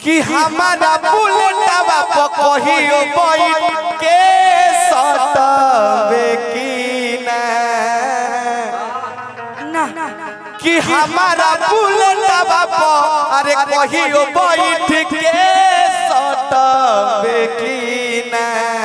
कि हमारा बुलेटवा पर कहियो बैठ के सटबे की ना ना कि हमारा बुलेटवा पर अरे कहियो बैठ के सटबे की ना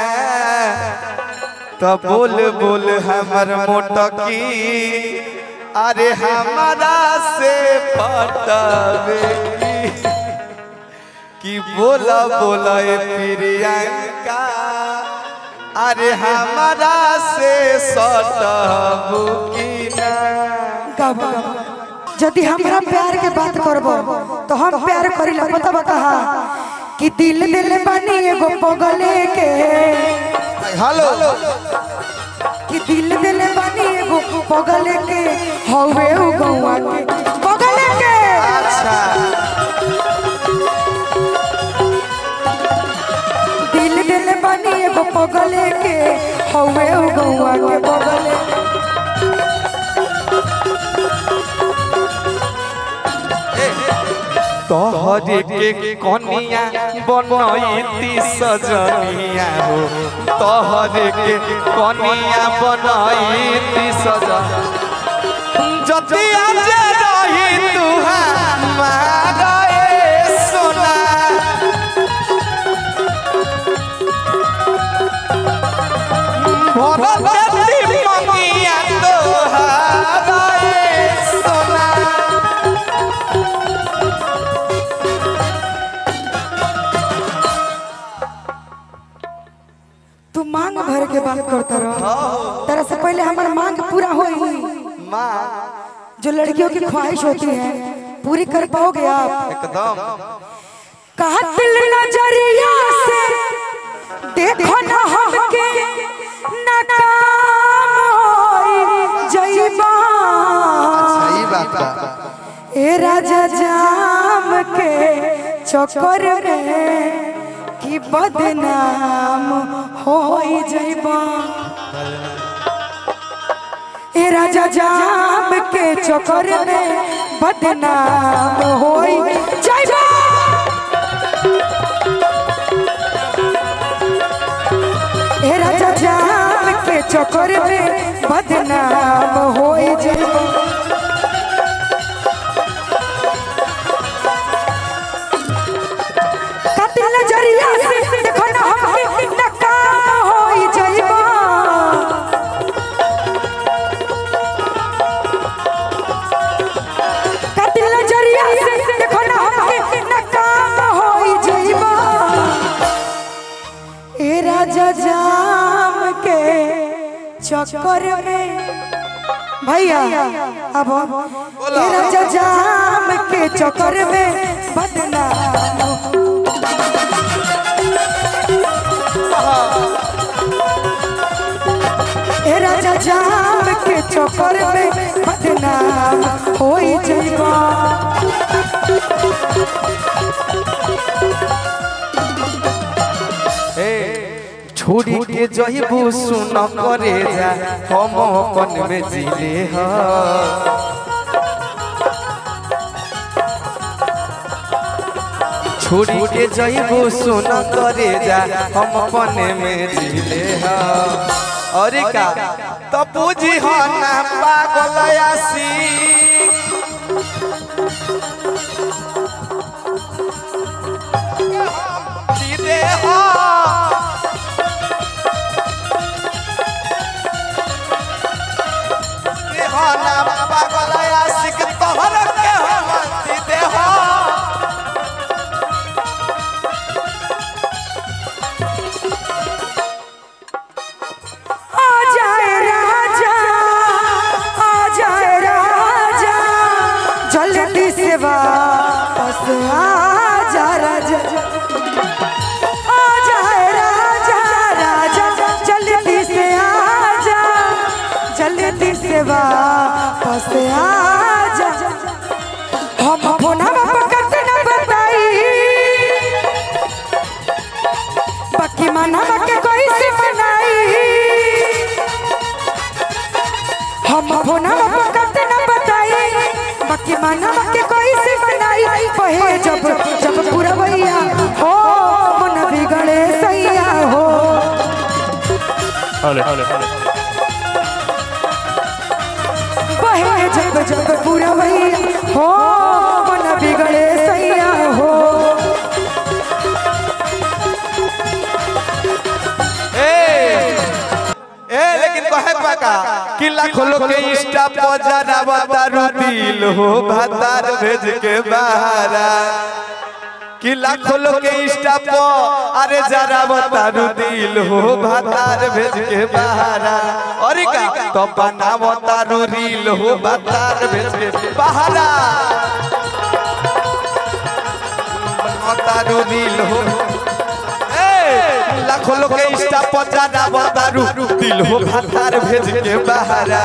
तो बोल बोल हमर मोटकी अरे हमारा से पटबे की कि बोला बोला ए प्रियंका अरे हमारा से सटबू की ना गाबो यदि हमरा प्यार के बात करबो तो हम प्यार करिला पता बा कहा कि दिल दिल बानी एगो पगले के हेलो कि दिल दिल बानी एगो पगले के हवे उ गौवा के पगले के अच्छा दिल दिल बानी एगो पगले के हवे उ गौवा के पगले तोहरे के कनिया बनैती सजनिया हो तोहरे के कनिया बनैती सजन जतिया जे रही तू हमारा ए सोना भरत दी मंगिया तोहारा ए सोना तू मांग भर के बात करता रहो तेरा से पहले हमारा मांग पूरा होई माँ जो लड़कियों की ख्वाहिश होती है पूरी कर पाओगे आप एकदम कहा दिल नजरिया से देखो ना हमके नाकाम होई जइबा सही बात बा ए राजा जाम के चक्कर में कि बदनाम होई जइबा ए राजा जाम के चक्कर में बदनाम होई जइबा ए राजा जाम के चक्कर में बदनाम होई जइबा कतिल जरिया से देखो ना हमके नकाम होई जइबा कतिल जरिया से देखो ना हमके नकाम होई जइबा ए राजा जाम के चक्कर में भैया अब ए राजा जाम के चक्कर में बदनाम ए राजा जाम के चक्कर में बदनाम होई जइबा छोड़ी के जहिबू सुन करे जा हम अपन में जिले ह छोड़ी के जहिबू सुन करे जा हम अपन में जिले ह अरे का तो पूजी हो ना पागल आसी जिले हो देहाना पागल आशिक तोहर के हम देह आ जाए राजा आ जाए राजा जल्दी से वापस आ जा राजा आ जाए राजा राजा जल्दी से आ जा जल्दी से वापस आ जा हम फोना पकड़ते न बताई बाकी मना के कोई से मनाई हम फोना पकड़ते न बताई बाकी मना के कोई से मनाई पहे जब जब पूरा भैया बहे जब जब पूरा वही हो मन बिगड़े सैया हो ए ए लेकिन कहे पाका कि लाखों लोग के इंस्टा पर जरा बतारू दिल हो भातार भेज के बहारा कि लाखों लोग के इंस्टा पर अरे जरा बतारू दिल हो भातार भेज के बहारा अरे का तो बना बतारू रील हो भातार भेज के बहारा बतारू रील हो ए, लाखों लोग के इंस्टा पर जाना बतारू दिल हो भातार भेज के बहारा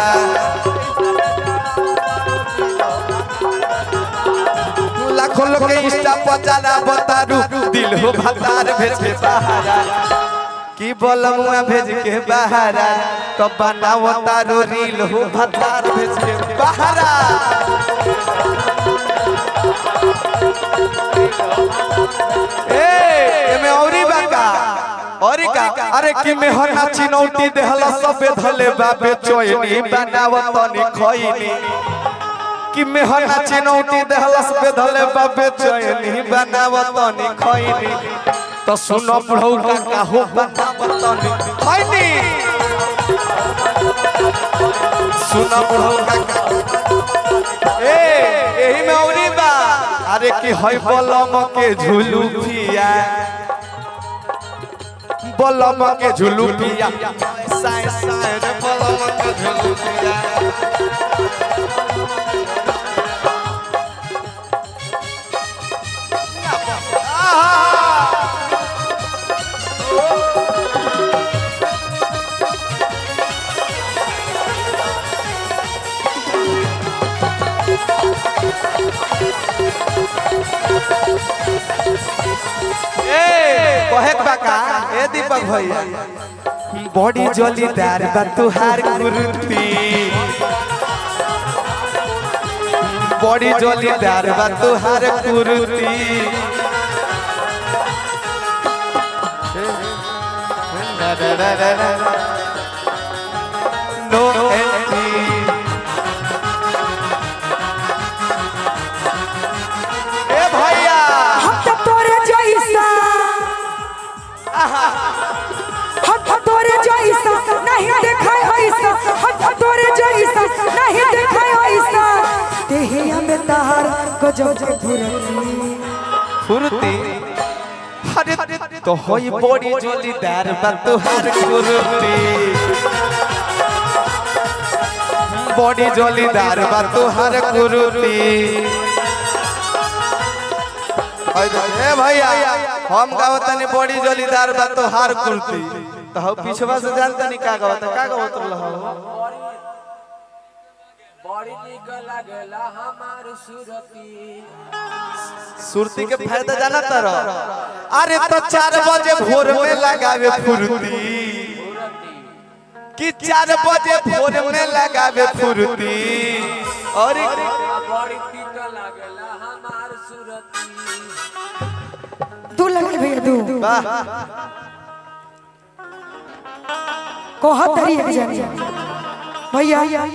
लाखों लोग के इंस्टा पर जाना बतारू दिल हो भातार भेज के बहारा की बोलमुआ भेज के बहारा तो बनाओ तारो रील हो भातार भेज के बहारा ए एमे औरी बाका औरी का अरे कि में हना चिनौती देहला सबे धले बाबे चोयनी बनावत तनी खइनी कि में हना चिनौती देहला सबे धले बाबे चोयनी बनावत तनी खइनी तो सुनो बुढ़ऊ का काहू बनावत तनी खइनी सुनो बुढ़ऊ का काहू ए एही में औरी बा अरे कि हई बलम के झुलू पिया बलम के झुलू पिया साए साए रे बलम के झुलू पिया ए कहे के बाका ए दीपक भैया बड़ी जलीदार बा तुहार कुर्ती बड़ी जलीदार बा तुहार कुर्ती नो एंटी ए भैया हम तो तोरे जैसा हम तो तोरे जैसा नहीं देखाय ऐसा हम तो तोरे जैसा नहीं देखाय ऐसा देहिया में तार गजब के फुरती फुर्ती अरे तो होई बड़ी जोलीदार बा तुहार कुर्ती बड़ी जोलीदार बा तुहार कुर्ती ए भैया हम गावत तनी बड़ी जोलीदार बा तुहार कुर्ती तो हम पिछवा से जानता नहीं का गावत का गावत रहा बड़ी निक लागला हमार सुरती सुरती के फायदा जाना तर अरे तो चार बजे भोर में लगावे फुर्ती कि चार बजे भोर में लगावे फुर्ती और बड़ी निक लागला हमार सुरती तू लगे भैया तू वाह कहत तरी एक जानी भैया